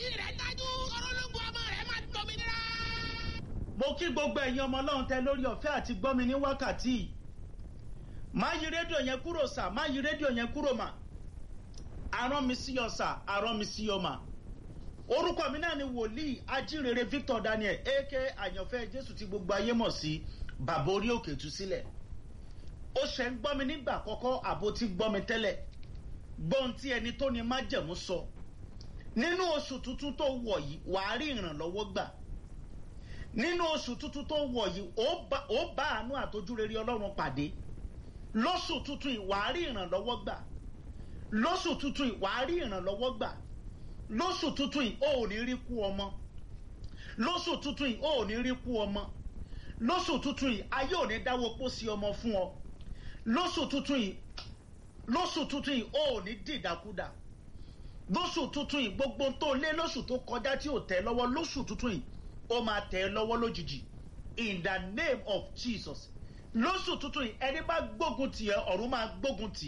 ẹ̀rí rẹ̀ dájú orólógbò ọmọ rẹ̀ máa dòmìnira. mo kí gbogbo ẹ̀yin ọmọ ọlọ́run tẹ lórí ọ̀fẹ́ àti gbọ́mi ní wákàtí yìí má yí rédíò yẹn kúrò sà má yí rédíò yẹn kúrò mà arán mi sí ọ sà arán mi sí ọ mà orúkọ mi náà ni wòlíì ajínrere victor daniel aka àyànfẹ́ jésù tí gbogbo ayé mọ̀ sí bàbá orí òkè tú sílẹ̀ ó ṣe ń gbọ́ mi nígbà àkọ́kọ́ àbó tí gbọ́ mi tẹ́lẹ̀ gbọ́n tí ẹni tó ní májẹ̀mú sọ nínú oṣù tuntun tó wọ̀ yìí wàá rí ìrànlọ́wọ́ gbà nínú oṣù tuntun tó wọ̀ yìí ó bá àánú àtojúrere ọlọ́run pàdé lóṣù tuntun yìí wàá rí ìrànlọ́wọ́ gbà lóṣù tuntun yìí wàá rí ìrànlọ́wọ́ gbà lóṣù tuntun yìí ó ò ní rí kú ọmọ lóṣù tuntun yìí ó ò ní rí kú ọmọ lóṣù tuntun yìí ayé ò ní dáwọ́ pósí ọmọ fún ọ lóṣù tuntun yìí lóṣù tuntun yìí ó ò ní dìdàkudà lóṣù tuntun yìí gbogbo tó lé lóṣù tó kọjá tí ò tẹ lọ́wọ́ lóṣù tuntun yìí ó máa tẹ ẹ lọ́wọ́ lójijì in the name of jesus lóṣù tuntun yìí ẹni bá gbógun tì ẹ ọ̀run máa gbógun tì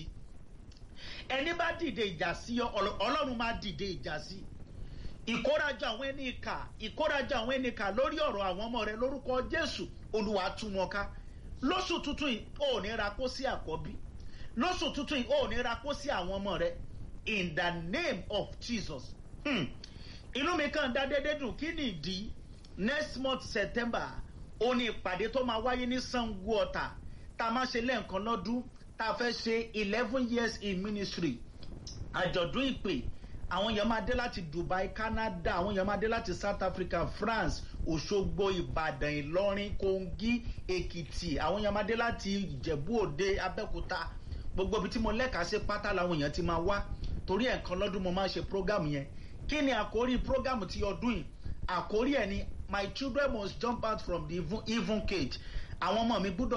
ẹni bá dìde ìjà sí ọ ọlọ́run máa dìde ìjà sí ìkórajọ àwọn ẹni ìkà ìkórajọ àwọn ẹni ìkà lórí ọ̀rọ̀ àwọn ọmọ rẹ lórúkọ jésù olùwà tú wọn ká lóṣù tuntun yìí ó ní ra kó sí àkọ́bí lóṣù tuntun yìí ó ní ra kó sí àwọn ọmọ rẹ in the name of jesus hmm. inú mi kàn dá dédé dùn kí ni ìdí next month september ó ní ìpàdé tó máa wáyé ní sango ọ̀tà tá a máa ṣe lẹ́ẹ̀kan lọ́dún tá a fẹ́ ṣe eleven years in ministry àjọ̀dún ìpè àwọn èèyàn máa dé láti dubai canada àwọn èèyàn máa dé láti south africa france òṣogbo ìbàdàn ìlọrin kogi èkìtì àwọn èèyàn máa dé láti ìjẹ̀bú òde abẹ́òkúta gbogbo ibi tí mo lẹ́ka sí pátá làwọn èèyàn ti máa wá torí ẹ̀kan lọ́dún mo máa ṣe program yẹn kí ni àkórí program ti ọdún yìí àkórí ẹ̀ ni my children must jump out from the even, even cage àwọn ọmọ mi gbúdọ̀